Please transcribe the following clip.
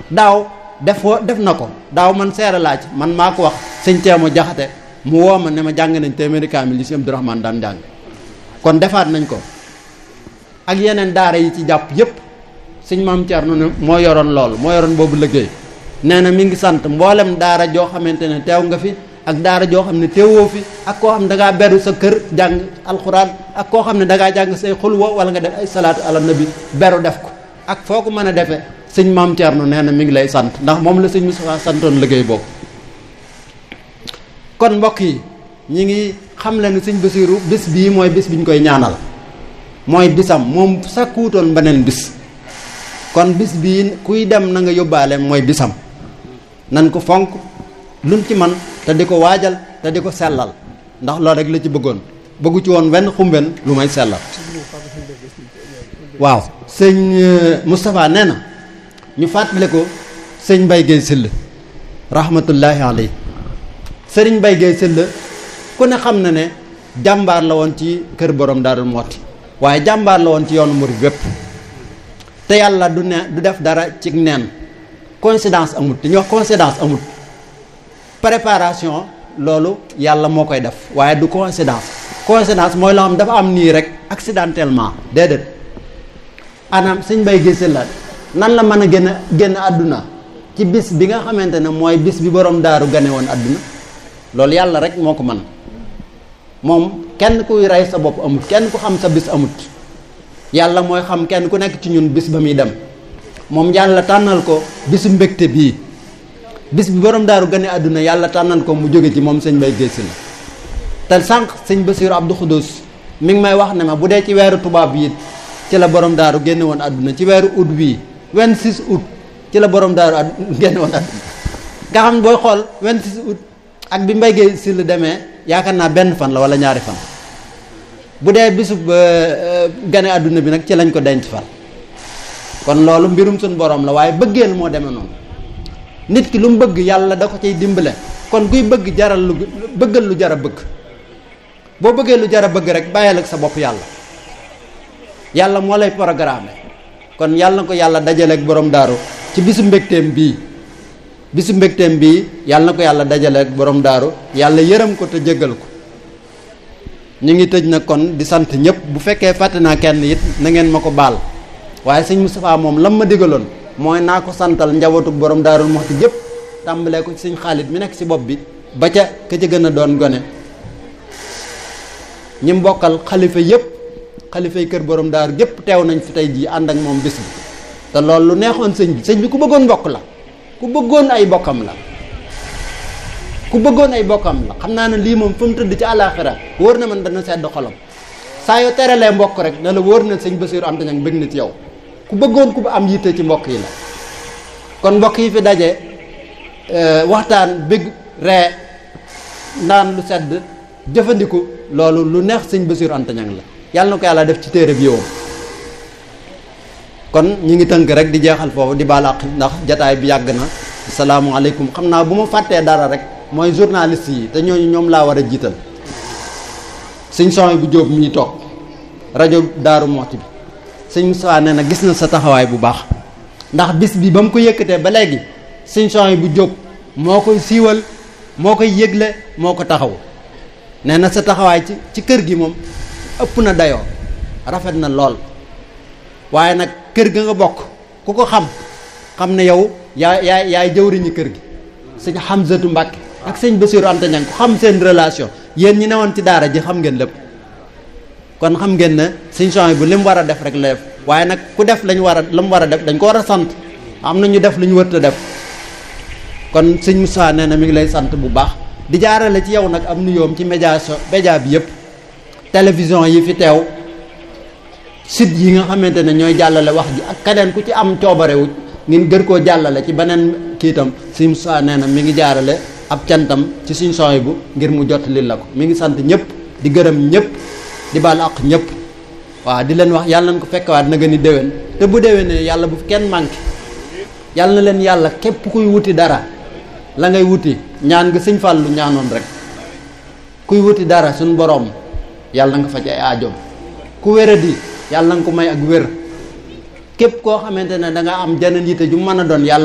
daaw def def na ko daaw man seere laa ci man maa ko wax sëñ teemo jaxate mu woo ma ne ma jàng nañ téeméeri kaamil li si Abdourahmane daan jàng kon defaat nañ ko ak yeneen daara yi ci jàpp yépp sëñ maam Thierno ne moo yoroon loolu moo yoroon boobu liggéey nee na mi ngi sant mboolem daara joo xamante ne teew nga fi ak daara joo xam ne teewoo fi ak koo xam ne da ngaa beru sa kër jàng alxuraan ak koo xam ne da ngaa jàng say xulwa wala nga def ay salaatu ala nabi beru def ko ak foo ko mën a defee sëñ maam Thierno nee na mi ngi lay sant ndax moom la sëñ Moustapha santoon liggéey boobu. kon mbokk yi ñi ngi xam le ne sëñ Basiiru bis bii mooy bis bi ñu koy ñaanal mooy bisam moom sakkuutoon beneen bis kon bis bii kuy dem na nga yóbbaale mooy bisam nan ko fonk luñ ci man te di ko waajal te di ko sellal ndax loolu rek la ci bëggoon bëggu ci woon wenn xumben lu may sellal waaw sëñ Moustapha nee na ñu fàttali ko sëñ Mbaye Guèye Syll rahmatullahi alayhi sëriñ Mbaye Guèye Syll ku ne xam na ne jàmbaar la woon ci kër borom Daaru Muxti waaye jàmbaar la woon ci yoonu murid bépp te yàlla du ne du def dara ci neen coïncidence amut dañuy wax coïncidence amut préparation loolu yàlla moo koy def waaye du coïncidence coïncidence mooy loo xam dafa am nii rek accidentellement déedéet anam sëñ Mbaye Guèye Syll la nan la mën a génn génn àdduna ci bis bi nga xamante ne mooy bis bi borom daaru gane woon àdduna loolu yàlla rek moo ko mën moom kenn kuy rey sa bopp amut kenn ku xam sa bis amut yàlla mooy xam kenn ku nekk ci ñun bis ba muy dem moom yàlla tànnal ko bisu mbégte bii bis bi borom daaru gane àdduna yàlla tànnal ko mu jóge ci moom sëñ Mbaye Guèye Syll te sànq sëñ Bassirou Abdou Khoudous mi ngi may wax ne ma bu dee ci weeru tubaab yi ci la borom daaru génne woon àdduna ci weeru août bii 26 août ci la borom daaru ad génne woon àdduna nga xam booy xool 26 août ak bi Mbaye Guèye Syll demee yaakaar naa benn fan la wala ñaari fan bu dee bisub gane àdduna bi nag ci lañ ko denc far kon loolu mbirum suñ borom la waaye bëggeel moo demee noonu nit ki lu mu bëgg yàlla da ko cay dimbale kon kuy bëgg jaral lu bëggal lu jar a bëgg boo bëggee lu jar a bëgg rek bàyyil ak sa bopp yàlla yàlla moo lay programme kon yàlla na ko yàlla dajaleeg borom daaru ci bisu mbégteem bii bisu mbégteem bii yàlla na ko yàlla dajaleeg borom daaru yàlla yërëm ko te jéggal ko ñu ngi tëj na kon di sant ñëpp bu fekkee fàtte naa kenn it na ngeen ma ko baal waaye sëñ Moustapha moom lam ma digaloon mooy naa ko santal njabootu borom daarul Muxti yëpp tàmbalee ko ci sëñ Xaalit mi nekk ci bopp bi ba ca ka ca gën a doon gone ñi mbokkal xalifa yëpp xalifay kër borom daaru yëpp teew nañ fi tey jii ànd ak moom bis bi te loolu lu neexoon sëñ bi sëñ bi ku bëggoon mbokk la ku bëggoon ay bokkam la ku bëggoon ay bokkam la xam naa ne lii moom fa mu tëdd ci àllaaxira wóor na man dana sedd xolam saa yoo teralee mbokk rek na la wóor na sëñ Bassirou Anta Niang bëgg na ci yow ku bëggoon ku am yitte ci mbokk yi la kon mbokk yi fi daje waxtaan bëgg ree naan lu sedd jëfandiku loolu lu neex sëñ Bassirou Anta Niang la yàlla na ko yàlla def ci téere bi yow kon ñi ngi tënk rek di jeexal foofu di baal àq ndax jataay bi yàgg na salaamualeykum xam naa bu ma fàttee dara rek mooy journaliste yi te ñooñu ñoom laa war a jiital sëñ son bu jóob mi toog rajo Daaru Muxti bi sëñ Moustapha nee na gis na sa taxawaay bu baax ndax bis bi ba mu ko yëkkatee ba léegi sëñ son bu jóob moo koy siiwal moo koy yëgle moo ko taxaw nee na sa taxawaay ci ci kër gi moom ëpp na dayoo rafet na lool waaye nag kër ga nga bokk ku ko xam xam ne yow yaa yaay yaay jëwriñu kër gi sëñ Hamzatu Mbàkke ak sëñ Bassirou Anta Niang ku xam seen relation yéen ñi newoon ci daara ji xam ngeen lépp kon xam ngeen ne sëñ son bu li mu war a def rek la def waaye nag ku def lañ war a la mu war a def dañ ko war a sant am na ñu def lu ñu wërta def kon sëñ Moussa nee na mi ngi lay sant bu baax di jaarale ci yow nag am nuyoom ci média so média bi yëpp télévision yi fi teew site yi nga xamante ne ñooy jàllale wax ji ak keneen ku ci am coobarewu ngeen gër koo jàllale ci beneen kiitam sëñ Moussa nee na mi ngi jaarale ab cantam ci suñ sooy bu ngir mu jot li la ko mi ngi sant ñëpp di gërëm ñëpp di baal àq ñëpp waaw di leen wax yàlla nañ ko fekkewaat na nga ni déwén te bu déwénee yàlla bu fi kenn manqué yàlla na leen yàlla képp kuy wuti dara la ngay wuti ñaan nga sëñ Fàllu ñaanoon rek kuy wuti dara suñ boroom yàlla nga faj ay aajoom ku wéradi yàlla nga ko may ak wér képp koo xamante ne da nga am jeneen yitte ju mën a doon yàlla